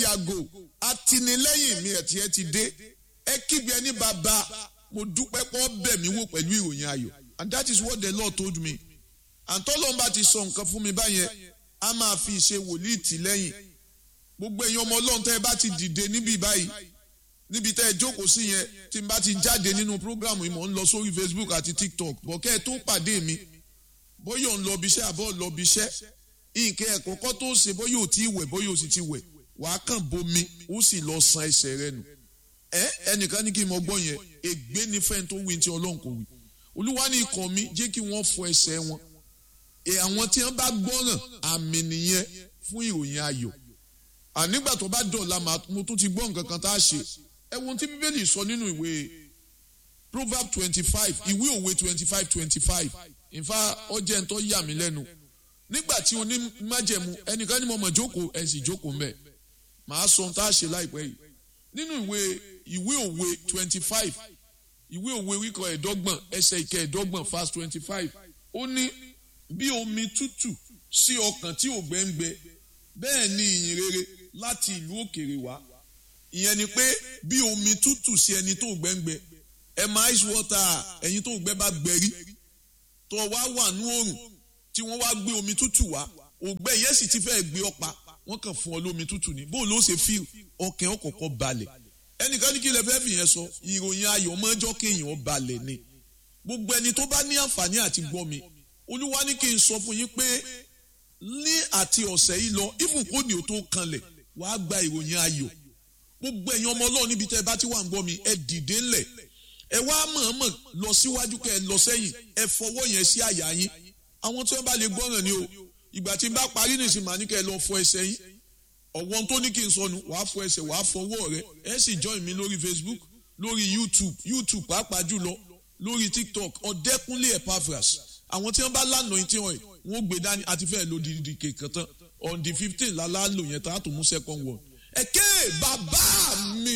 yàgò àtìlẹ́yìn mi ẹ̀tí ẹ ti dé ẹ kígbe ní bàbá mo dúpẹ́ pọ́ bẹ̀ mí wò pẹ̀lú ìròyìn ayọ̀ and that is what the Lord told me and tọ́lọ́n bá ti sọ nǹkan fún mi báyẹn a máa fi ṣe wòlíì tì lẹ́yìn gbogbo èèyàn ọmọ ọlọ́run tẹ́ ẹ bá ti dìde níbí báyìí níbi tẹ́ ẹ jókòó sí yẹn tí n bá ti jáde nínú prógrámù yìí mò ń lọ sórí Facebook àti TikTok bọ̀ kẹ́ ẹ tó pàdé mi bóyá ò ń lọ ibiṣẹ́ àbọ̀ lọ ibiṣẹ́ nǹkan ẹ̀kọ́kọ́ tó ṣe bóyá ò tí ì wẹ̀ bóyá ò sì ti wẹ̀ wàá kàn bomi ó sì lọ san ẹsẹ̀ rẹ nù ẹ ẹnìkan ní kí n mọ gbọ́ yẹn ègbé ni fẹ́ni tó wí tí ọlọ́run kò wí olúwa ní ikọ̀ mi jẹ́ kí wọ́n fọ ẹsẹ̀ wọn ẹ àwọn tí wọ́n bá gbọ́ràn àmì nìyẹn fún ìròyìn ayọ̀ ànígbà tó bá dọ̀la mo tún ti gbọ́ nǹkan kan tá a ṣe ẹ wo tí bíbélì sọ nínú ìwé proverb twenty five ìwé òwe twenty five twenty five ìfà ọjẹ́ ń tọ́ yà mí lẹ́nu nígbà tí oní májẹ̀mú ẹnìkan ní mo mọ̀ jókòó ẹ̀ sì jókòó mbẹ̀ màá sọ ohun tá a ṣe láìpẹ́ yìí nínú ìwé ìwé òwe twenty five ìwé òwe wíkọ ẹ̀ẹ́dọ́gbọ̀n ẹsẹ̀ ìkẹ́ ẹ̀ẹ́dọ́gbọ̀n verse twenty five ó ní bí omi tútù sí ọkàn tí ògbẹ́ ń gbẹ bẹ́ẹ̀ ni ìyìn rere láti ìlú òkèrè wá ìyẹn ni pé bí omi tútù sí ẹni tó ògbẹ́ ń gbẹ ẹ máa ice water ẹ̀yin tó ògbẹ́ bá gbẹ rí tó wá wà ní oòrùn tí wọ́n wá gbé omi tútù wá ògbẹ́ yẹn sì ti fẹ́ gbé ọ̀pá wọ́n kàn fún ọ lómi tútù ní bóun ló ṣe fíl ọkàn ọkọ̀ọ̀kọ̀ balẹ̀ ẹnìkan ní kí lè fẹ́ fìyẹn sọ ìròyìn ayọ̀ mọ́jọ́ kéèyàn balẹ̀ ni gbogbo ẹni tó bá ní àǹfààní àti gbọ́ mi olúwa ní kí n sọ fún yín pé ní àti ọ̀sẹ̀ yìí lọ ibùkún ni ò tó kanlẹ̀ wàá gba ìròyìn ayọ̀ gbogbo ẹ̀yin ọmọ ọlọ́run níbi tẹ́ ẹ bá ti wà ń gbọ́ mi ẹ dìde ńlẹ̀ ẹ wá mọ̀ọ́mọ̀ lọ síwájú kẹ́ ẹ lọ sẹ́yìn ẹ fọwọ́ yẹn sí àyà yín àwọn tí wọ́n bá lè gbọ́ràn ni o ìgbà tí n bá parí nìsín màá ní kẹ́ ẹ lọ fọ ẹsẹ̀ yín ọ̀wọ́n tó ní kí n sọnù wàá fọ ẹsẹ̀ wàá fọwọ́ rẹ ẹ sì join mi lórí Facebook lórí YouTube YouTube pàápàá jùlọ lórí TikTok ọ̀dẹ́kúnlé Epaphras àwọn tí wọ́n bá lánàá yín tí wọ́n wọ́n gbé dání àti fẹ́ẹ́ lo dìdì kékan tán on the fifteen lálá lò yẹn tá a tó mú second one. ẹ̀kẹ́ bàbá mi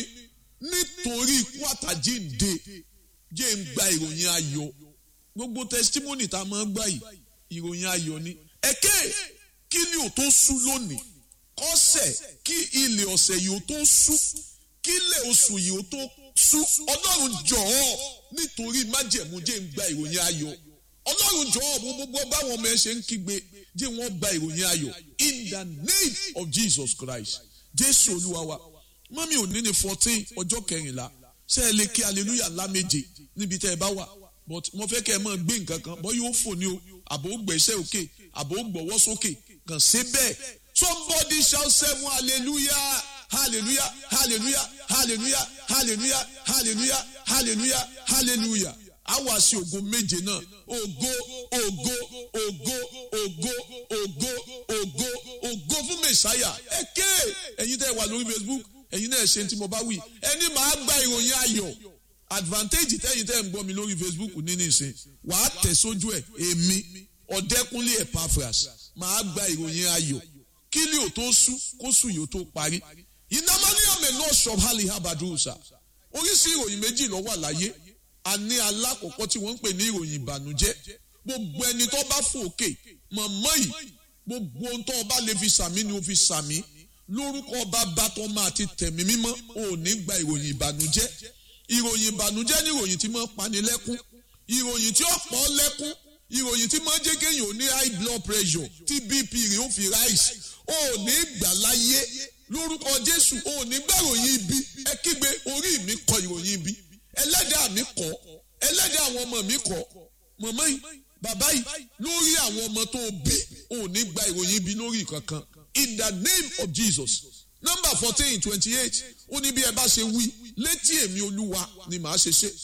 nítorí ikú àtàjíǹde jẹ́ ń gba ìròyìn ayọ̀ gbogbo testimony tá a máa ń gbà yìí ìròyìn ayọ̀ ni. ẹ̀kẹ́ kí ni ò tó sú lónìí kọ́sẹ̀ kí ilẹ̀ ọ̀sẹ̀ yìí ò tó sú kí ilẹ̀ oṣù yìí ò tó sú ọlọ́run jọ̀ọ́ nítorí májẹ̀mú jẹ́ ń gba ìròyìn ayọ̀ ọlọ́run jọ̀ọ́ mo gbogbo báwọn ọmọ ẹ ṣe ń kígbe jẹ́ wọ́n gba ìròyìn ayọ̀ in the name of Jesus Christ jésù olúwa wa mọ́mí òní ní fourteen ọjọ́ kẹrìnlá ṣé ẹ lè kí hallelujah ńlá méje níbi tẹ́ ẹ bá wà but mo fẹ́ kẹ́ ẹ máa gbé nǹkan kan bọ́ yóò fò ní o àbò gbẹ̀ṣẹ̀ òkè àbò gbọ̀wọ́ sókè kàn ṣe bẹ́ẹ̀ somebody shout seven hallelujah hallelujah hallelujah hallelujah hallelujah hallelujah hallelujah hallelujah a wá sí ògo méje náà ògo ògo ògo ògo ògo ògo ògo fún mẹsàáyà ẹ ké ẹ̀yin tẹ́ wà lórí Facebook ẹ̀yin náà ṣe tí mo bá wí ẹni màá gba ìròyìn ayọ̀ advantage tẹ́yin tẹ́ ń gbọ́ mi lórí Facebook ní nìsín wàá tẹ̀ sójú ẹ̀ èmi ọ̀dẹ́kúnlé Epaphras màá gba ìròyìn ayọ̀ kí ni ò tó sú kó sùn yìí ó tó parí ìnámaníyàmẹ̀ náà ṣọ̀b hali habadusa oríṣi ìròyìn méjì ló wà láyé a ní alákọ̀ọ́kọ́ tí wọ́n ń pè ní ìròyìn ìbànújẹ́ gbogbo ẹni tó bá fòkè mọ̀mọ́ yìí gbogbo ohun tó bá lè fi sàmí ni ó fi sàmí lórúkọ bàbá tó máa ti tẹ̀mí mímọ́ ò ní gba ìròyìn ìbànújẹ́ ìròyìn ìbànújẹ́ ní ìròyìn tí máa ń pani lẹ́kún ìròyìn tí ó pọ̀ lẹ́kún ìròyìn tí máa ń jẹ́ kéèyàn ò ní high blood pressure tí bp rẹ̀ ó fi rise ò ní gbà láyé lórúkọ jésù ò ní gbà ìròyìn ibi ẹ kígbe orí mi kọ ìròyìn ibi ẹlẹ́dàá mi kọ́ ẹlẹ́dàá àwọn ọmọ mi kọ́ mọ̀mọ́ yìí bàbá yìí lórí àwọn ọmọ tó bí ò ní gba ìròyìn ibi lórí kankan in the name of Jesus number fourteen twenty eight ó ní bí ẹ bá ṣe wí létí èmi olúwa ni màá ṣe ṣe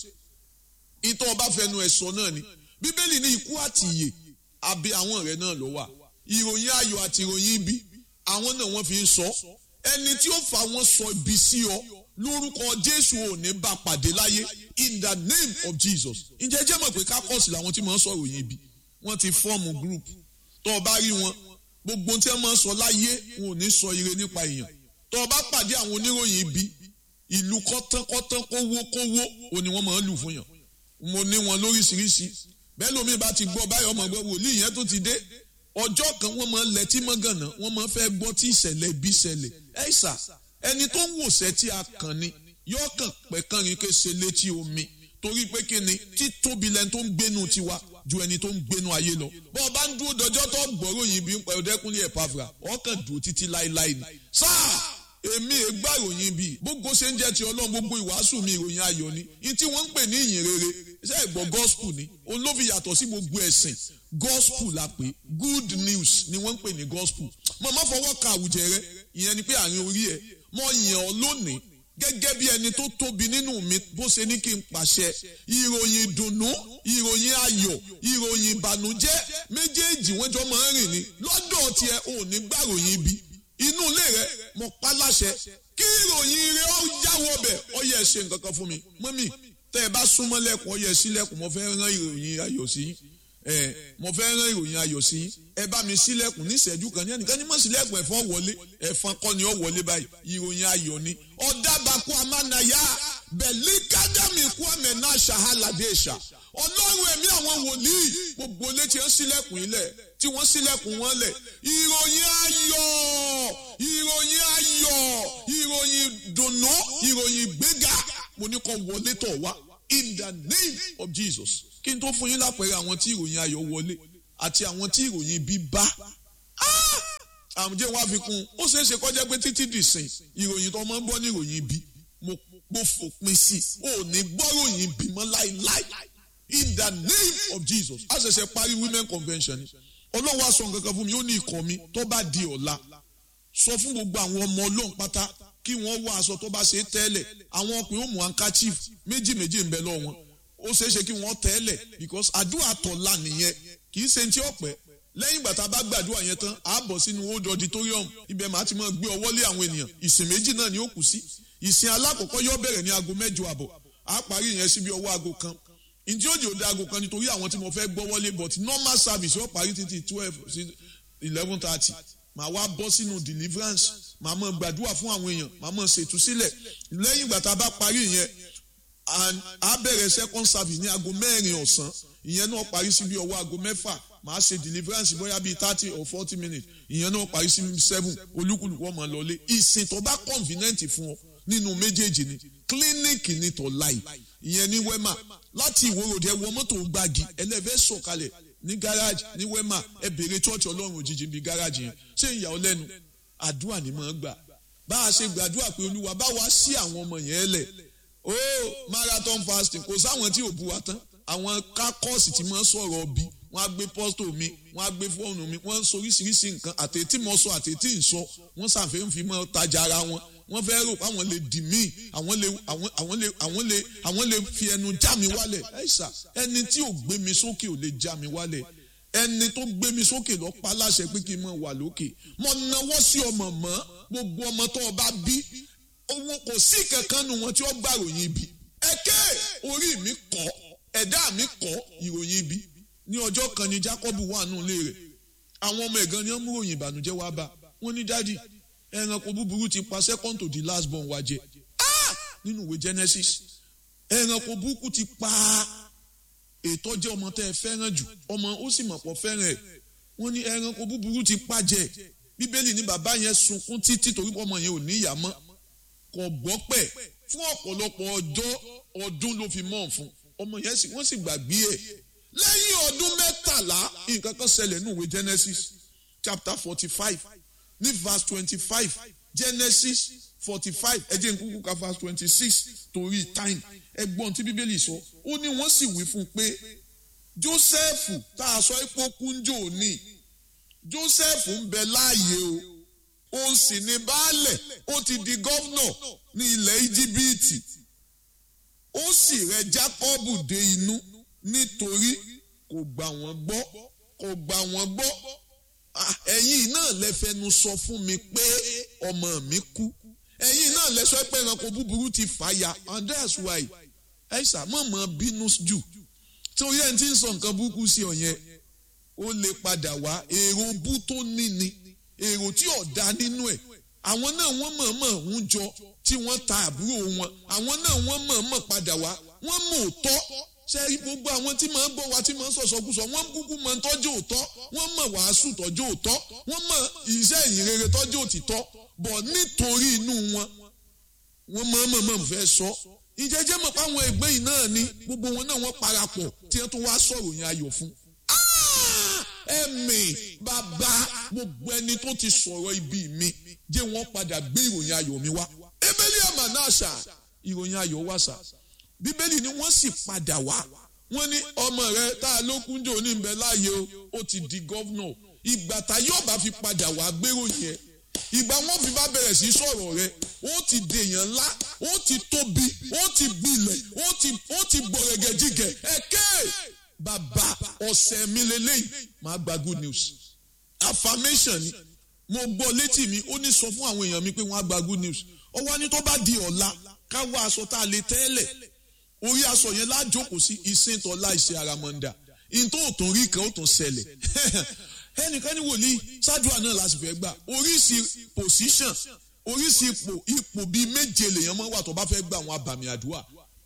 ìtọ́ ọba fẹnu ẹ̀ sọ náà ni bíbélì ní ikú àti ìyè àbí àwọn rẹ̀ náà ló wà ìròyìn ayọ̀ àti ìròyìn ibi àwọn náà wọ́n fi ń sọ ẹni tí ó fà wọ́n sọ ibi sí ọ lórúkọ jésù ò ní bá pàdé láyé in the name of jesus ǹjẹ́ jẹ́ mọ̀ pé kákọ́ọ̀sì làwọn tí wọ́n sọ̀rọ̀ yẹn bí wọ́n ti fọ́ọ̀mù group tó o bá rí wọn gbogbo tí wọ́n máa ń sọ láyé wọn ò ní sọ ire nípa èèyàn tó o bá pàdé àwọn oníròyìn ibi ìlú kọ́tánkọ́tán kówó kówó ò ní wọ́n máa ń lù fún yàn mo ní wọn lóríṣiríṣi bẹ́ẹ̀ lómi bá ti gbọ́ báyọ̀ ọmọ gbọ́ wòlíì yẹn tó ti dé ọjọ́ kan wọ́n máa ń lẹ́tí mọ́gànnà wọ́n máa ń fẹ́ gbọ́ tí ìṣẹ̀lẹ̀ ibi ṣẹlẹ̀ ẹ̀ ṣà ẹni tó ń wòsẹ́ tí a kàn ni yóò kàn pẹ́ kàn rí ké ṣe létí omi torí pé kí ni títóbi lẹni tó ń gbénu tiwa ju ẹni tó ń gbénu ayé lọ bọ́ ọ bá ń dúró dọjọ́ tó gbọ́rọ̀ yìí bí ń pẹ́ ọdẹ́kùnlé ẹ̀ pàfà ọkàn dùn títí láéláé ni sáà èmi ègbà ìròyìn bíi gbogbo ṣe ń jẹ́ ti ọlọ́run gbogbo ìwàásù mi ìròyìn ayọ̀ ni ní tí wọ́n ń pè ní ìyìn rere ṣé ìgbọ́ gospel ni òun ló fi yàtọ̀ sí gbogbo ẹ̀sìn gospel la pè good news ni wọ́n ń pè ní gospel mo má fọwọ́ ka àwùjẹ rẹ ìyẹn ni pé àárín orí ẹ mo yàn ọ́ lónìí gẹ́gẹ́ bí ẹni tó tóbi nínú mi bó ṣe ní kí n pàṣẹ ìròyìn ìdùnnú ìròyìn ayọ̀ ìròyìn ìbànújẹ́ méjèèjì wọ́n jọ máa ń rìn ní lọ́dọ̀ tiẹ̀ ò ní gbàròyìn ibi inú ilé rẹ mo pa láṣẹ kí ìròyìn rẹ ó jáwọ́ bẹ̀ ọ yẹ ṣe nǹkan kan fún mi mọ́mì tẹ́ ẹ bá súnmọ́ lẹ́kùn ọ yẹ sílẹ̀kùn mo fẹ́ rán ìròyìn ayọ̀ sí ẹ mo fẹ́ rán ìròyìn ayọ̀ sí ẹ bá mi sílẹ̀kùn ní ìṣẹ́jú kan ní ẹnìkan ní mọ̀ sílẹ̀kùn ẹ̀fọn wọlé ẹ̀fọn kọ́ ni ó wọlé báyìí ìròyìn ayọ̀ ni ọ̀dàbàkú amánayá bẹ̀lí kádàmì kú àmẹ́ náà ṣàhálàdé ṣà ọlọ́run ẹ̀mí àwọn wòlíì gbogbo létí ń sílẹ̀kùn ilẹ̀ tí wọ́n sílẹ̀kùn wọn lẹ̀ ìròyìn ayọ̀ ìròyìn ayọ̀ ìròyìn dùnnú ìròyìn gbéga mo ní kó wọlé tọ̀ wá in the name of Jesus kí n tó fún yín lápẹẹrẹ àwọn tí ìròyìn ayọ̀ wọlé àti àwọn tí ìròyìn bí bá àmújẹ́ wọn fi kún ó ṣeé ṣe kọjá pé títí dìsìn ìròyìn tó máa ń gbọ́ ní ìròyìn bí mo fòpin sí ò ní gbọ́ròyìn bímọ láíláí in the name of Jesus a ṣẹ̀ṣẹ̀ parí women convention ni ọlọ́run wa sọ nǹkan kan fún mi ó ní ikọ̀ mi tó bá di ọ̀la sọ fún gbogbo àwọn ọmọ ọlọ́run pátá kí wọ́n wọ aṣọ tó bá ṣe é tẹ́lẹ̀ àwọn ọkùnrin ó mú handkerchief méjì méjì ń bẹ lọ́wọ́ wọn ó ṣeé ṣe kí wọ́n tẹ́lẹ̀ because àdúrà tọ̀la nìyẹn kì í ṣe ti ọ̀pẹ́ lẹ́yìn ìgbà tá a bá gbàdúrà yẹn tán a bọ̀ sínú old auditorium ibẹ̀ màá ti máa gbé ọwọ́ lé àwọn ènìyàn ìsìn méjì náà ni ó kù sí ìsìn alákọ̀ọ́kọ́ yóò bẹ̀rẹ̀ ní aago mẹ́jọ àbọ̀ a parí yẹn síbi ọwọ́ aago kan ǹjẹ́ òjò òde aago kan nítorí àwọn tí mo fẹ́ gbọ́ wọlé but normal service yóò parí títí twelve sí eleven thirty màá wá bọ́ sínú deliverance màá máa gbàdúrà fún àwọn èèyàn màá máa ṣètúsílẹ̀ lẹ́yìn ìgbà tá a bá parí yẹn and a bẹ̀rẹ̀ second service ní aago mẹ́rin ọ̀sán ìyẹn náà parí sí bí ọwọ́ aago mẹ́fà màá ṣe deliverance bóyá bíi thirty or forty minutes ìyẹn náà parí sí seven olúkúlùkù ọmọ lọlé ìsìn tó bá convenient fún ọ nínú méjèèjì ni clinic ní tó láì ìyẹn ní wema láti ìwòròdì ẹwọ mọ́tò gbági ẹlẹ́fẹ́ sọ̀kalẹ̀ ní garage ní wema ẹ bèrè church ọlọ́run òjijì bíi garage yẹn ṣé ìyà ọ lẹ́nu àdúrà ni mò ń gbà bá a ṣe gbàdúrà pé olúwa bá wa sí àwọn ọmọ yẹn lẹ̀ ó marathon fasting kò sáwọn tí ò bu wa tán àwọn kákọ́ọ̀sì tí mo ń sọ̀rọ̀ bí wọ́n á gbé pọ́stò mi wọ́n á gbé fóònù mi wọ́n ń sọ oríṣiríṣi nǹkan àtẹ̀tí mo sọ àtẹ̀tí ń sọ wọ́n ṣàfihàn fi mọ́ tajà ara wọn wọ́n fẹ́ rò pé àwọn lè dì mí àwọn lè àwọn lè àwọn lè àwọn lè fi ẹnu já mi wálẹ̀ ẹ̀ṣà ẹni tí ò gbé mi sókè ò lè já mi wálẹ̀ ẹni tó gbé mi sókè lọ pa láṣẹ pé kí n mọ̀ wà lókè mo nawọ́ sí ọmọ mọ́ gbogbo ọmọ tó o bá bí owó kò sí kankan nu wọn tí ó gbà ròyìn ibi ẹ̀kẹ́ orí mi kọ́ ẹ̀dá mi kọ́ ìròyìn ibi ní ọjọ́ kan ni Jacob wà nù ilé rẹ̀ àwọn ọmọ ẹ̀gán ni wọ́n mú ròyìn ìbànújẹ́ wá bá wọ́n ní dádì ẹranko búburú ti pa second to the last born wa jẹ nínú ìwé Genesis ẹranko burúkú ti pa ètò jẹ́ ọmọ tẹ́ ẹ fẹ́ràn jù ọmọ ó sì mọ̀ pọ̀ fẹ́ràn ẹ̀ wọ́n ní ẹranko búburú ti pa jẹ bíbélì ní bàbá yẹn sunkún títí torí ọmọ yẹn ò ní ìyá mọ́ kò gbọ́ pẹ̀ fún ọ̀pọ̀lọpọ̀ ọjọ́ ọdún ló fi mọ̀ fún ọmọ yẹn sì wọ́n sì gbàgbé ẹ̀ lẹ́yìn ọdún mẹ́tàlá nǹkan kan ṣẹlẹ̀ ní ìwé Genesis chapter forty five ní verse twenty five Genesis forty five ẹ jẹ́ n kúkú ka verse twenty six torí time ẹgbọ́n tí bíbélì sọ ó ní wọ́n sì wí fún un pé Joseph tá a sọ ipò kúnjò ní Joseph ń bẹ láàyè o ó sì ní baálẹ̀ ó ti di gọ́vnọ̀ ní ilẹ̀ íjíbítì ó sì rẹ Jákọ́bù dé inú nítorí kò gbà wọ́n gbọ́ kò gbà wọ́n gbọ́ ẹ̀yin náà lẹ fẹnu sọ fún mi pé ọmọ mi kú ẹ̀yin náà lẹ sọ pé ẹranko búburú ti fàya and that's why ẹ̀ṣà mọ̀mọ́ bínú jù torí ẹni tí ń sọ nǹkan burúkú sí ọ yẹn ó lè padà wá èrò bú tó ní ni èrò tí ò dá nínú ẹ̀ àwọn náà wọ́n mọ̀ọ́mọ̀ ń jọ tí wọ́n ta àbúrò wọn àwọn náà wọ́n mọ̀ọ́mọ̀ padà wá wọ́n mọ̀ òótọ́ ṣe rí gbogbo àwọn tí màá gbọ́ wa tí màá sọ̀sọ̀kúsọ wọ́n kúkú mọ tọ́jú òótọ́ wọ́n mọ̀ wàásù tọ́jú òótọ́ wọ́n mọ̀ iṣẹ́ ìyìnrere tọ́jú òtítọ́ bọ̀ nítorí inú wọn wọ́n mọ̀ mọ̀ mọ̀ fẹ́ sọ ìjẹ́jẹ́ mọ̀ páwọn ẹgbẹ́ yìí náà ni gbogbo wọn náà wọ́n parapọ̀ tí wọ́n tún wá sọ̀rọ̀ yẹn ayọ̀ fún. ẹ̀mí bàbá gbogbo ẹni tó ti sọ̀rọ̀ ibi mi jẹ́ wọ́n padà gbé ìròyìn ayọ̀ mi wá. ebeli àmà náà ṣà ìròyìn ayọ̀ wá ṣà bíbélì ni wọ́n sì padà wá wọ́n ní ọmọ rẹ tá a ló kúnjò ní ìbẹ̀ láàyè o ó ti di gọ́vnọ̀ ìgbà tá yóò bá fi padà wá gbérò yẹn ìgbà wọn fi bá bẹ̀rẹ̀ sí sọ̀rọ̀ rẹ ó ti dèèyàn ńlá ó ti tóbi ó ti gbilẹ̀ ó ti ó ti gbọ̀rẹ̀gẹ̀ jígẹ̀ ẹ̀kẹ́ bàbá ọ̀sẹ̀ mi lélẹ́yìn máa gba good news affirmation ni mo gbọ́ létí mi ó ní sọ fún àwọn èèyàn mi pé wọ́n á gba good news ó wá ní tó bá di ọ̀la ká wá aṣọ tá a lè tẹ́lẹ̀ orí aṣọ yẹn lájókòó sí ìsìn tọ́lá ìṣe àràmọ̀ǹdà ìtò òtún rí kan ó tún ṣẹlẹ̀ ẹnìkan ní wòlíì ṣáàdùà náà láti fẹ́ gbà oríṣi position oríṣi ipò ipò bíi méje lèèyàn máa wà tó bá fẹ́ gbà àwọn abàmì àdúrà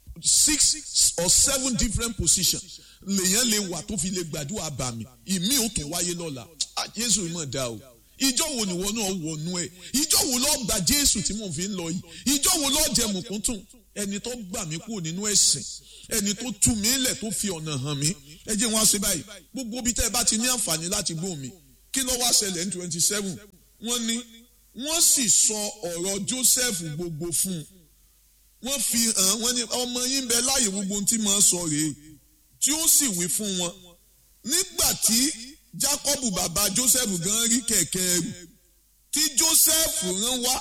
six or seven different positions lèèyàn lè wà tó fi lè gbàdúrà abàmì ìmí ò tún wáyé lọ́la Jésù ìmọ̀ dá o ìjọ wo ni wọn náà wọnú ẹ ìjọ wo lọ gba Jésù tí mò ń fi ń lọ yìí ìjọ wo lọ jẹ mùkúntùn ẹni tó gbà mí kúrò nínú ẹ̀sìn ẹni tó tú mi lẹ̀ tó fi ọ̀nà hàn mí ẹ jẹ́ wọn ṣe báyìí gbogbo bí tẹ́ ẹ bá ti ní àǹfààní láti gbóhùn mi kí ló wá ṣẹlẹ̀ ní twenty seven wọ́n ní wọ́n sì sọ ọ̀rọ̀ Joseph gbogbo fún un wọ́n fi hàn wọ́n ní ọmọ yín bẹ láàyè gbogbo ohun tí màá sọ rèé tí ó sì wí fún wọn nígbà tí Jacob bàbá Joseph gan rí kẹ̀kẹ́ ẹrù tí Joseph rán wá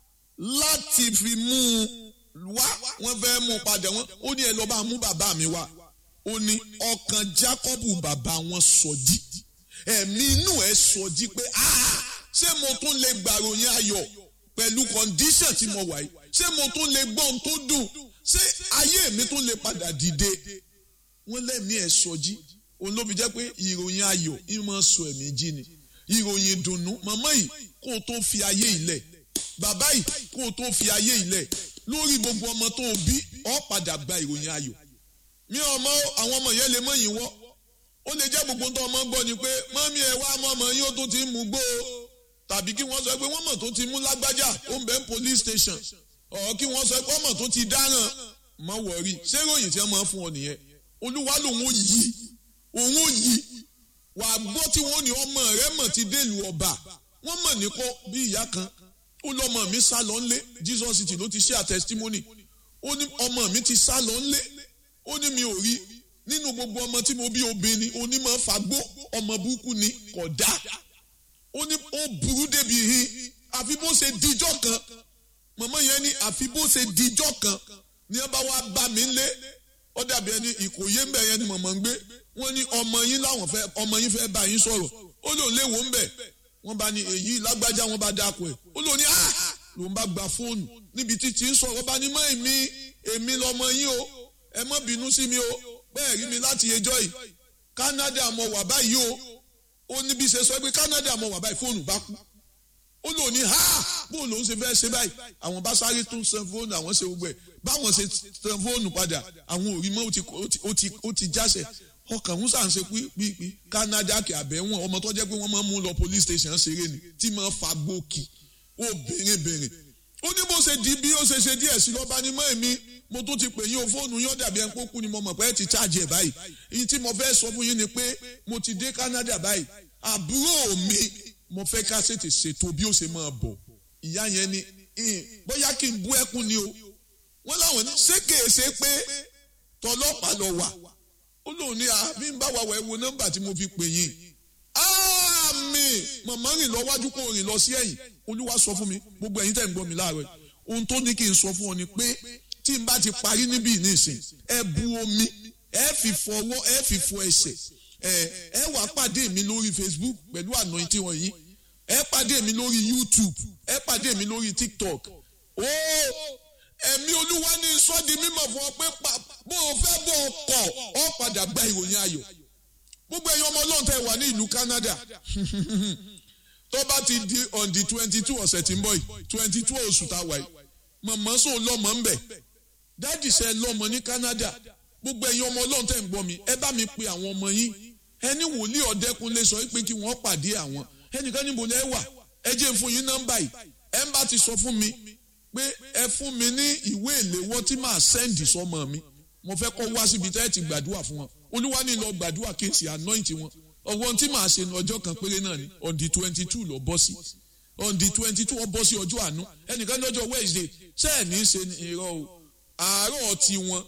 láti fi mú un wá wọ́n fẹ́ mú un padà wọ́n ó ní ẹ lọ bá mú bàbá mi wá ó ní ọkàn Jacob bàbá wọn sọjí ẹ̀mí inú ẹ̀ sọjí pé ṣé mo tún lè gbàròyìn ayọ̀ pẹ̀lú condition tí mo wà yìí ṣé mo tún lè gbọ́ ohun tó dùn ṣé ayé mi tún lè padà dìde wọ́n lẹ́mí ẹ̀ sọjí òun ló fi jẹ́ pé ìròyìn ayọ̀ ìmọ̀ sọ ẹ̀mí jí ni ìròyìn ìdùnnú màmá yìí kó o tó fi ayé ilẹ̀ bàbá yìí kó o tó fi ayé ilẹ̀ lórí gbogbo ọmọ tó o bí ọ padà gba ìròyìn ayọ̀ mi ọmọ àwọn ọmọ yẹn lè mọ yìí wọ́ ó lè jẹ́ gbogbo tó ọmọ gbọ́ ni pé mọ́mí ẹ̀ wá mọ́ ọmọ yín ó tó ti ń mú gbó o tàbí kí wọ́n sọ pé wọ́n mọ̀ tó ti mú lágbájá ó ń bẹ ń police station ọ̀ kí wọ́n sọ pé wọ́n mọ̀ tó ti dáràn mọ́ wọ̀rí ṣé ròyìn tí wọ́n máa fún ọ nìyẹn olúwa lòun ò yí òun ò yí wà á gbọ́ tí wọ́n ní ọmọ rẹ mọ̀ ti délùú ọba wọ́n mọ̀ ní kọ́ bí ìyá kan ó lọ́mọ mi sá lọ ńlé Jesus city ló ti ṣe à testimony ó ní ọmọ mi ti sá lọ ńlé ó ní mi ò rí nínú gbogbo ọmọ tí mo bí obìnrin onímọ̀ fagbó ọmọ burúkú ni kò dá ó ní ó burú débi hin àfi bó ṣe dijọ́ kan mọ̀mọ́ yẹn ní àfi bó ṣe dijọ́ kan ní ẹ bá wá bá mi lé ó dàbí ẹni ìkòyé ńbẹ yẹn ni mọ̀mọ́ ń gbé wọ́n ní ọmọ yín láwọn fẹ́ ọmọ yín fẹ́ bá yín sọ̀rọ̀ ó lòun léwo ńbẹ wọ́n bá ní èyí lágbájá wọ́n bá dáko ẹ̀ ó lòun ní ah lòun bá gba fóònù níbi títí ń sọ̀rọ̀ bá ní mọ́ èmi èmi lọmọ yín o ẹ má bínú sí mi o bẹ́ẹ̀ rí mi láti ẹjọ́ yìí Canada mo wà báyìí o ó ní bí ṣe sọ pé Canada mo wà báyìí fóònù bá kú ó lò ní ha bó lòun ṣe fẹ́ ṣe báyìí àwọn bá sáré tún san fóònù àwọn ṣe gbogbo ẹ̀ báwọn ṣe san fóònù padà àwọn òrí mọ́ ó ti jáṣẹ̀ ọkàn ń sàn ṣe pípí Canada kì àbẹ̀wọ̀n ọmọ tó jẹ́ pé wọ́n máa ń mú lọ police station ṣeré ni tí máa fa gbòkì ó bèrè bèrè ó ní bó ṣe di bí ó ṣe ṣe díẹ̀ sí lọ́ba ní mọ́ èmi mo tún ti pè yín o fóònù yín dàbí ẹni pókú ni mo mọ̀ pé ẹ ti cháàjì ẹ̀ báyìí èyí tí mo fẹ́ sọ fún yín ni pé mo ti dé Canada báyìí àbúrò mi mo fẹ́ ká ṣètè ṣètò bí ó ṣe máa bọ̀ ìyá yẹn ni bóyá kí n bú ẹkún ni o wọ́n láwọn ní ṣé kèé ṣe pé tọlọ́pàá lọ wà ó lóun ní àbí ń bá wa wà ẹ wo nọ́mbà tí mo fi pè yín àmì màmá rìn lọ wájú kó rìn lọ sí ẹ̀yìn olúwa sọ fún mi gbogbo ẹ̀yin tẹ́ ń gbọ́ mi láàárọ̀ ohun tó ní kí n sọ fún ọ ni pé tí n bá ti parí níbí nísìn ẹ bu omi ẹ fi fọwọ́ ẹ fi fọ ẹsẹ̀ ẹ ẹ wàá pàdé mi lórí Facebook pẹ̀lú anointing wọ̀nyí ẹ pàdé mi lórí YouTube ẹ pàdé mi lórí TikTok ó ẹ̀mí olúwa ní sọ́ọ́dì mímọ̀ fún ọ pé bó o fẹ́ bó o kọ̀ ọ padà gba ìròyìn ayọ̀ gbogbo ẹ̀yin ọmọ ọlọ́run tẹ́ wà ní ìlú Canada tó bá ti di on the twenty two ọ̀sẹ̀ tí ń bọ̀ yìí twenty two oṣù tá a wà yìí mọ̀mọ́ sọ lọ́mọ ń bẹ̀ dáàdì sẹ́ lọ́mọ ní Canada gbogbo ẹ̀yin ọmọ ọlọ́run tẹ̀ ń gbọ́ mi ẹ bá mi pe àwọn ọmọ yín ẹni wòlíì ọ̀dẹ́kunlé sọ pé kí wọ́n pàdé àwọn ẹnìkan níbo lẹ́ wà ẹ jẹ́ n fún yín nọ́mbà yìí ẹ ń bá ti sọ fún mi pé ẹ fún mi ní ìwé ìléwọ́ tí màá sẹ́ǹdì sọmọ mi mo fẹ́ kọ́ wá síbi tẹ́ ẹ ti gbàdúrà fún wọn olúwa ní lọ gbàdúrà kí n sì anoint wọn ọwọ́n tí màá ṣe ní ọjọ́ kan péré náà ni on the twenty two lọ bọ́ sí on the twenty two ọ bọ́ sí ọjọ́ àánú ẹnìkan lọ́jọ́ wednesday ṣẹ́ẹ̀ ní í ṣe irọ́ o àárọ̀ tiwọn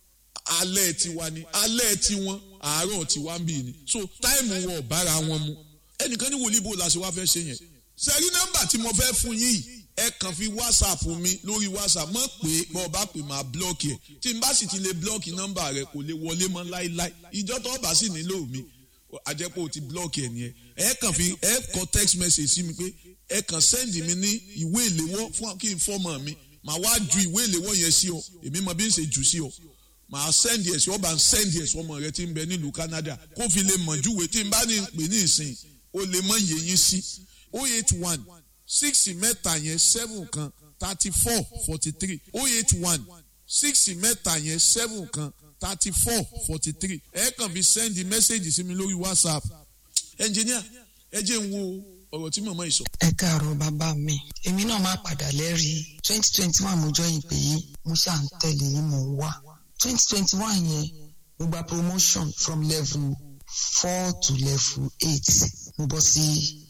alẹ́ tiwa ni alẹ́ tiwọn àárọ̀ tiwa ń bì ní so táìmù wọn ò bára wọn mu ẹnìkan ní wòlíì bò la ṣe wá fẹ́ ṣe yẹn sẹ́rí nọ́mbà tí mo fẹ́ fún yín yìí ẹ kàn fi whatsapp mi lórí whatsapp mọ̀ pé bọ́ ọ bá pè máa blọ́ọ̀kì ẹ̀ tí n bá sì ti lè blọ́ọ̀kì nọ́mbà rẹ kò lè wọlé mọ́ láíláí ìjọ tó bá sì nílò mi àjẹpọ̀ ò ti blọ́ọ̀kì ẹ̀ nìyẹn ẹ kàn fi ẹ kọ text message sí mi pé ẹ kàn send mi ní ìwé ìléwọ́ fún kí n fọ́mọ mi màá wá ju ìwé ìléwọ́ yẹn sí ọ èmi mọ bí n ṣe jù sí ọ màá send ẹ̀ sí ọ bá ń send ẹ̀ sí ọmọ rẹ tí ń bẹ nílùú Canada kó fi lè mọ̀ júwe tí n bá ní pè ní ìsìn o lè mọ iye yín sí o eight one six mẹ́ta yẹn seven kan thirty four forty three o eight one six mẹ́ta yẹn seven kan thirty four forty three ẹ kàn fi send message sí mi lórí WhatsApp engineer ẹ jẹ́ n wo ọ̀rọ̀ tí màmá yìí sọ. ẹ káàárọ̀ bàbá mi èmi náà máa padà lẹ́rìí twenty twenty one mo jọ ìpè yìí mo ṣáà ń tẹ̀lé yìí mò ń wá twenty twenty one yẹn mo gba promotion from level four to level eight mo bọ́ sí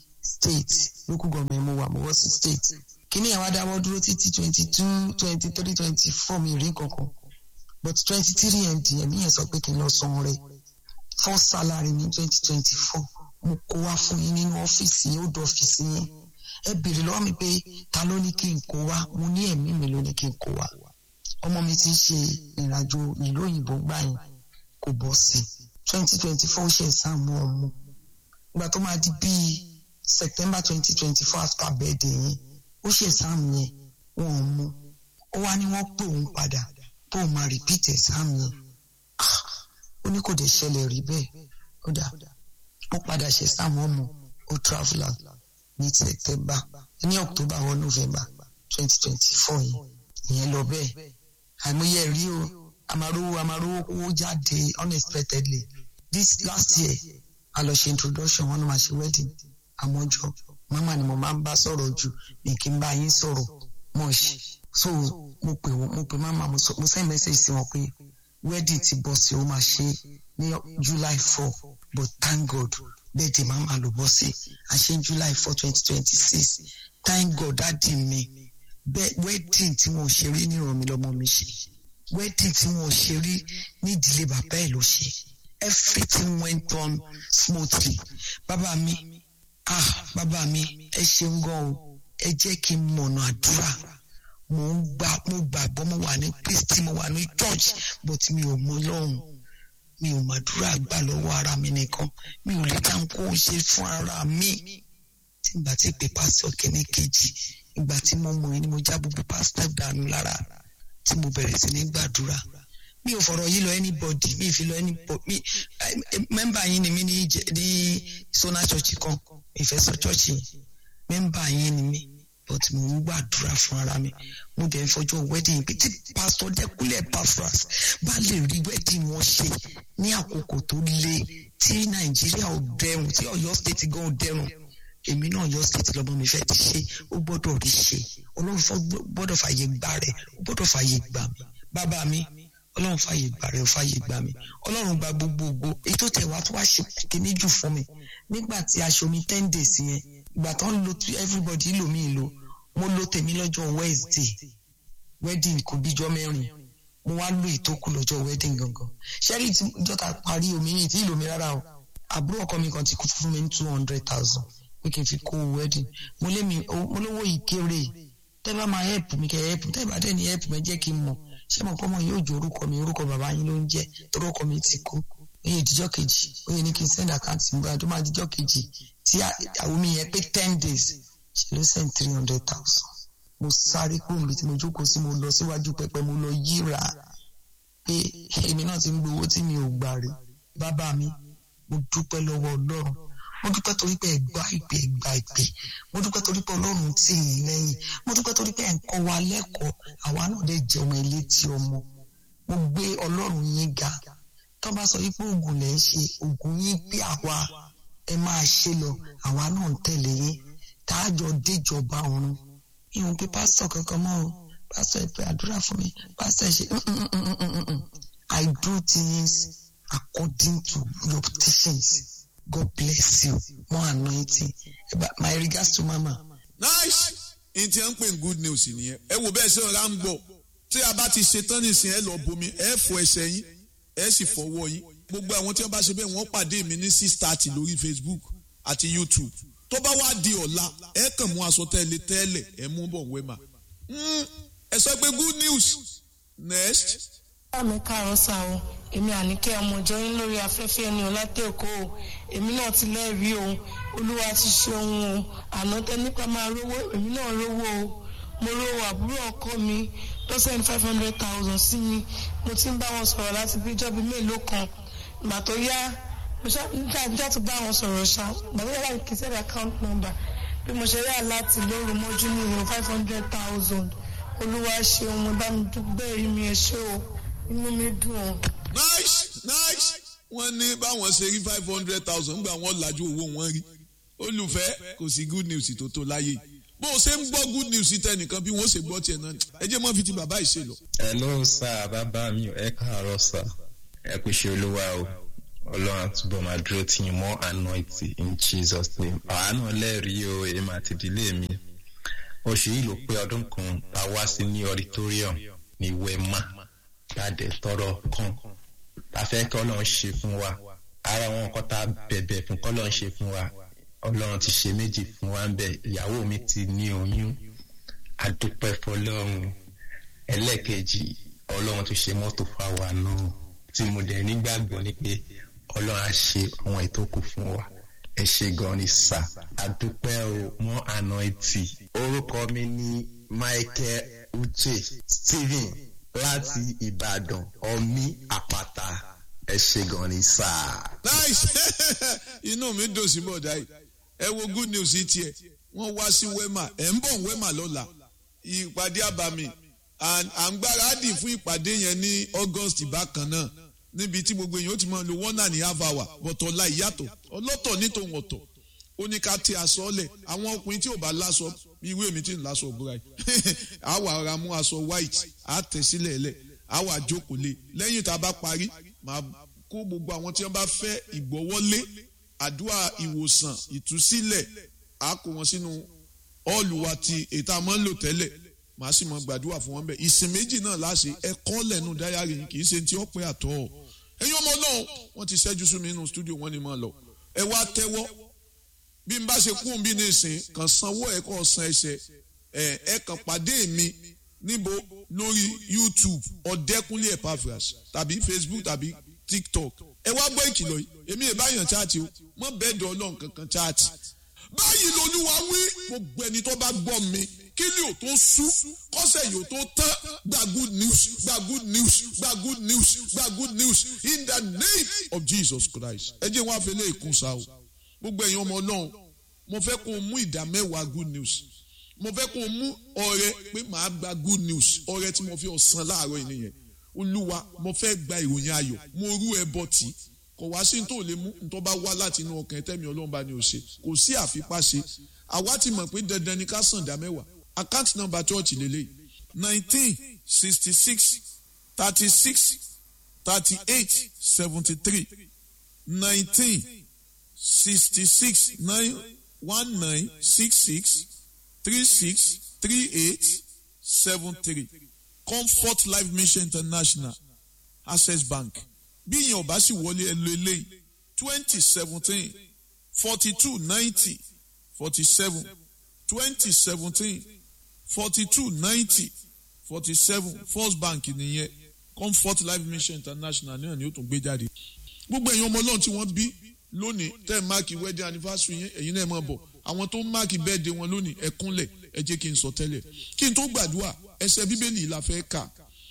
state local government mo wà mo bọ́ sí state kíní yẹn wá dáwọ́ dúró títí twenty two twenty three twenty four mi rí kankan but twenty three md ẹ̀mí yẹn sọ pé kí n lọ san rẹ̀ first salary ní twenty twenty four mo kó wá fún yín nínú ọ́fíìsì yín ó dọ̀ ọ́fíìsì yín ẹ béèrè lọ́wọ́ mi pé ta ló ní kí n kó wá mo ní ẹ̀mí mi ló ní kí n kó wá ọmọ mi ti ń ṣe ìrìnàjò ìlú òyìnbó gbà yín kò bọ́ sí twenty twenty four ṣe ìsàmú ọmọ ìgbà tó máa di bíi september twenty twenty four after birthday yín ó ṣe ìsàmú yẹn wọn ò mú ó wá ní wọ́n pè òun padà tó o máa repeat exam yẹn ó ní kò dé ṣẹlẹ̀ rí bẹ́ẹ̀ ó dà ó padà ṣe exam ọmọ ó traveller ní september ní october or november twenty twenty four yìí ìyẹn lọ bẹ́ẹ̀ àìmọye rí o àmàrówó àmàrówó owó jáde unexpectedly this last year a lọ ṣe introduction wọn ni màá ṣe wedding àmọ́jọ mama ni mo máa ń bá sọ̀rọ̀ jù ní kí n bá yín sọ̀rọ̀ much so mo pè wọn mo pè mama mo send message sí wọn pé wedding ti bọ̀ sí ó máa ṣe ní july four but thank god birthday mama ló bọ́ sí àṣẹ july four twenty twenty six thank god dáàdì mi bẹ́ẹ̀ wedding tí wọn ò ṣe rí ní ìrọ̀mí lọ́mọ mi ṣe wedding tí wọn ò ṣe rí ní ìdílé bàbá ẹ̀ ló ṣe everything went on smoothly bàbá mi ah bàbá mi ẹ ṣeun gan o ẹ jẹ́ kí n mọ̀nà àdúrà mo ń gbà mo gbàgbọ́ mo wà ní kristi mo wà ní church but mi ò mọ lọ́hùn mi ò màdúrà gbà lọ́wọ́ ara mi nìkan mi ò lè dá nǹkó ṣe fún ara mi tí n bá ti pè pásítọ̀ kẹ́ní kejì ìgbà tí mo mọ̀ ni mo já gbogbo pásítọ̀ dànù lára tí mo bẹ̀rẹ̀ sí ní gbàdúrà mi ò fọ̀rọ̀ yìí lọ anybody mi ì fi lọ anybody mi mẹ́mbà yín ni mi ní ní sona church kan ìfẹ́ sọ church yìí mẹ́mbà yín ni mi but mo ń gbàdúrà fún ara mi mo dẹ̀ ń fọjọ́ wedding pé tí pastor dẹ́kunlẹ̀ pafras bá lè rí wedding wọn ṣe ní àkókò tó le tí nàìjíríà ò dẹrùn tí ọ̀yọ́ state gan ò dẹrùn èmi náà ọ̀yọ́ state lọ́mọ mi fẹ́ ti ṣe ó gbọ́dọ̀ rí ṣe ọlọ́run gbọ́dọ̀ fàyè gbà rẹ̀ ó gbọ́dọ̀ fàyè gbà mí bàbá mi ọlọ́run fàyè gbà rẹ̀ ó fàyè gbà mí ọlọ́run gba gbogbogbò èyí tó tẹ̀ wá tó wá ṣe kíní jù fún mi nígbà tí aṣọ mi ten days yẹn ìgbà tó ń lo everybody lò mí lò mo lo tèmi lọ́jọ́ wednesday wedding kò bíjọ́ mẹ́rin mo wá lo ìtókù lọ́jọ́ wedding gangan ṣẹ́rí tí jọ́ta parí omi yìí tí ìlò mi rárá o àbúrò ọkọ mi kan ti kú fún mi ní two hundred thousand pé kí n fi kó wedding mo lé mi mo lówó ìkéré tẹ́ bá máa help mi kẹ́ help tẹ́ bá dẹ̀ ní help mi jẹ́ kí n mọ̀ ṣé mo kọ́ mọ̀ yóò jó orúkọ mi orúkọ bàbá yín ló ń jẹ́ torí ọkọ mi ti kú oye ìdíjọ́ kejì oye ní kí n send account mi báyìí tó máa díjọ́ kejì tí àwọn mi yẹn pé ten days ṣe ló send three hundred thousand mo sáré kúrò níbi tí mo jókòó sí mo lọ síwájú pẹpẹ mo lọ yíra pé èmi náà ti ń gbowó tí mi ò gbà rí bàbá mi mo dúpẹ́ lọ́wọ́ ọlọ́run mo dúpẹ́ torí pé ẹ̀gbá ìpè ẹ̀gbá ìpè mo dúpẹ́ torí pé ọlọ́run tì í lẹ́yìn mo dúpẹ́ torí pé ẹ̀ ń kọ́ wa lẹ́kọ̀ọ́ àwa náà dẹ̀ jẹ́ ọmọ ilé tí ọmọ mo gbé ọlọ́run yín ga tó bá sọ wípé oògùn lẹ̀ ń ṣe oògùn yín pé àwa ẹ máa ṣe lọ àwa náà ń tẹ̀lé yín tá a jọ déjọba ọ̀run ìhun pé pásítọ̀ kankan mọ́ o pásítọ̀ ẹ pé àdúrà fún mi pásítọ̀ ẹ ṣe I do things according to your teachings God bless you more anointing my regards to mama. nice n ti ń pè ní good news nìyẹn ẹ wo bẹ́ẹ̀ ṣe ọ̀rá ń gbọ́ tí a bá ti ṣe tán nìsín ẹ lọ bomi ẹ fọ ẹsẹ̀ yín ẹ sì fọwọ́ yín gbogbo àwọn tí wọ́n bá ṣe bẹ́ẹ̀ wọ́n pàdé mi ní six thirty lórí Facebook àti YouTube tó bá wá di ọ̀la ẹ kàn mú aṣọ tẹ́lẹ̀ tẹ́lẹ̀ ẹ mú bọ̀ wẹ́mà ẹ sọ pé good news next. mi káàárọ̀ sá o èmi àníkẹ́ ọmọ ìjọ yín lórí afẹ́fẹ́ ẹni ọ̀làtẹ̀ èkó o èmi náà ti lẹ́rìí o olúwa ti ṣe ohun o àná tẹ nípa máa rówó èmi náà rówó o mo rówó àbúrò ọkọ mi tó send five hundred thousand sí mi mo ti ń bá wọn sọ̀rọ̀ láti bí ìjọba mélòó kan ìgbà tó yá mo ṣáà tó bá wọn sọ̀rọ̀ ṣá ìgbà tó yá láti kì í sẹ́dá account number bí mo ṣe yá láti lóru mọ́jú ní ìwọ̀n five hundred thousand olúwa ṣe ohun bá mi dúpẹ́ rí mi ẹ ṣé o inú mi dùn o. nice nice wọ́n ní báwọn ṣe rí five hundred thousand gbà wọ́n làjú owó wọn rí olùfẹ́ kò sí good news tó tó láyé bó o ṣe ń gbọ́ good news tẹnìkan bí wọ́n ṣe gbọ́ tiẹ̀ náà ẹ jẹ́ mọ́ fi ti bàbá yìí ṣe lọ. hello sir bàbá mi ẹ káàárọ̀ sir ẹ kú ṣe olúwa o ọlọ́run àtúbọ̀ máa dúró tì yín mọ́ anointing in jesus name àwa náà lẹ́rìí o èmi àti ìdílé mi oṣù yìí ló pé ọdún kan tá a wá sí ní auditorium ní wema jáde tọrọ kan tá a fẹ́ kí ọlọ́run ṣe fún wa ara wọn kọ́ tá a bẹ̀bẹ̀ fún kọ́ ọlọ́run ṣe fún wa ọlọ́run ti ṣe méjì fún wa ń bẹ̀ ìyàwó mi ti ní oyún adúpẹ́ fọlọ́run ẹlẹ́ẹ̀kejì ọlọ́run ti ṣe mọ́tò fáwa náà tí mo dẹ̀ nígbàgbọ́ ni pé ọlọ́run á ṣe àwọn ètò kù fún wa ẹ ṣe gan ni sà adúpẹ́ o mọ́ àná etí orúkọ mi ní Michael Uche Stephen láti Ìbàdàn ọmí àpáta ẹ ṣe gan ni sà. nice inú mi dùn sí bọ̀dá yìí ẹ wo good news yìí tiẹ̀ wọ́n wá sí wema ẹ̀ ń bọ̀ wema lọ́la ìpàdé àbàmì à ń gbáradì fún ìpàdé yẹn ní August bákan náà níbi tí gbogbo èèyàn ó ti máa lo one and a half hour bọ̀tọ̀ la ìyàtọ̀ ọlọ́tọ̀ ní tòun ọ̀tọ̀ ó ní ká tí aṣọ lẹ̀ àwọn ọkùnrin tí ò bá láṣọ irú èmi tí ń láṣọ òbúra yìí àwa ara mú aṣọ white á tẹ̀ sílẹ̀ lẹ̀ àwa jókòó lé lẹ́yìn tá a bá parí màá kó gbogbo àwọn tí wọ́n bá fẹ́ ìgbọ́wọ́lé àdúrà ìwòsàn ìtúsílẹ̀ á kó wọn sínú ọ́ọ̀lù wa ti ètò àmọ́ ń lò tẹ́lẹ̀ màá sì mọ gbàdúrà fún wọn bẹ́ẹ̀ ìsìn méjì náà láṣẹ ẹ̀kọ́ lẹ́nu dáyàrí yìí kì í ṣe ti ọ̀pẹ àtọ́ ẹ̀yin ọmọ náà wọ́n ti ṣẹ́jú sí mi nínú stúdíò wọ́n ní máa lọ ẹ wá tẹ́wọ́ bí n bá ṣe kún bí ní ìsìn kàn sanwó ẹ̀ kọ́ san ẹsẹ̀ ẹ̀ ẹ̀ kàn pàdé mi níbo lórí YouTube ọ̀dẹ́kúnlé Epaphras tàbí Facebook tàbí TikTok ẹ wá gbọ́ ìkìlọ̀ yìí èmi ì báyàn chaati o mọ bẹ́ẹ̀ dọ̀ ọlọ́run kankan chaati báyìí lolúwa wí gbogbo ẹni tó bá gbọ́ mi kí ni ò tó sú kọ́sẹ̀ yìí ò tó tán gba good news gba good news gba good news gba good news in the name of Jesus Christ ẹ jẹ́ wọn àfẹlẹ́ ìkún sa o gbogbo ẹ̀yin ọmọ ọlọ́run mo fẹ́ kó o mú ìdá mẹ́wàá good news mo fẹ́ kó o mú ọrẹ pé màá gba good news ọrẹ tí mo fi ọ̀sán láàárọ̀ yìí nìyẹn olúwa mo fẹ́ gba ìròyìn ayọ̀ mo rú ẹbọ tí kò wá sí tó lè mú tó bá wá láti inú ọkàn tẹ́mi ọlọ́run bá ní o ṣe kò sí àfipáṣe àwa ti mọ̀ pé dandan ni ká sàn dá mẹ́wàá account number church lélẹ̀ nineteen sixty six thirty six thirty eight seventy three nineteen sixty six nine one nine six six three six three eight seven three comfort life mission international access bank bí ìyẹn ọba sì wọlé ẹ lo eléyìí twenty seventeen forty two ninety forty seven twenty seventeen forty two ninety forty seven first bank nìyẹn comfort life mission international náà ni ó tún gbé jáde gbogbo ẹ̀yin ọmọ ọlọ́run tí wọ́n bí lónìí tẹ́ ẹ̀ máàkì wedding anniversary yẹn ẹ̀yin náà máa bọ̀ àwọn tó ń máàkì birthday wọn lónìí ẹ kúnlẹ̀ ẹ jẹ́ kí n sọ tẹ́lẹ̀ kí n tó gbàdúrà ẹsẹ̀ bíbélì la fẹ́ kà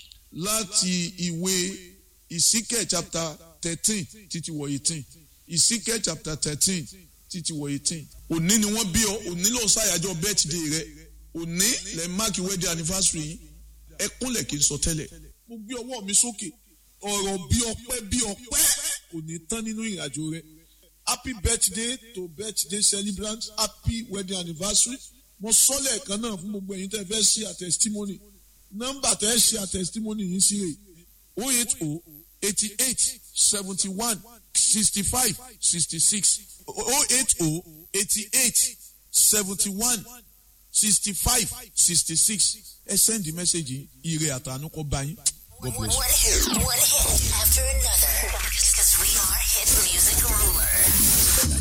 láti ìwé ìsíkẹ̀ chapter thirteen títí wọ eighteen ìsíkẹ̀ chapter thirteen títí wọ eighteen òní ni wọ́n bí ọ òní ló ń ṣàyájọ́ birthday rẹ òní lẹ́ máàkì wedding anniversary yìí ẹ kúnlẹ̀ kí n sọ tẹ́lẹ̀ mo mo gbé ọwọ́ mi sókè ọ̀rọ̀ bí ọpẹ́ bí ọpẹ́ kò ní tán nínú ìrìnàjò rẹ happy birthday to birthday celebrant happy wedding anniversary mo sọ lẹ́ẹ̀kan náà fún gbogbo ẹ̀yin tẹ́ fẹ́ ṣe àtẹ̀sítímọ́nì nọ́mbà tẹ́ ṣe àtẹ̀sítímọ́nì yìí sí rè o eight o eighty eight seventy one sixty five sixty six o eight o eighty eight seventy one sixty five sixty six ẹ send the message ire àtànú kọ bá yín god bless you. One hit, one hit after another. Because we are hit music ruler.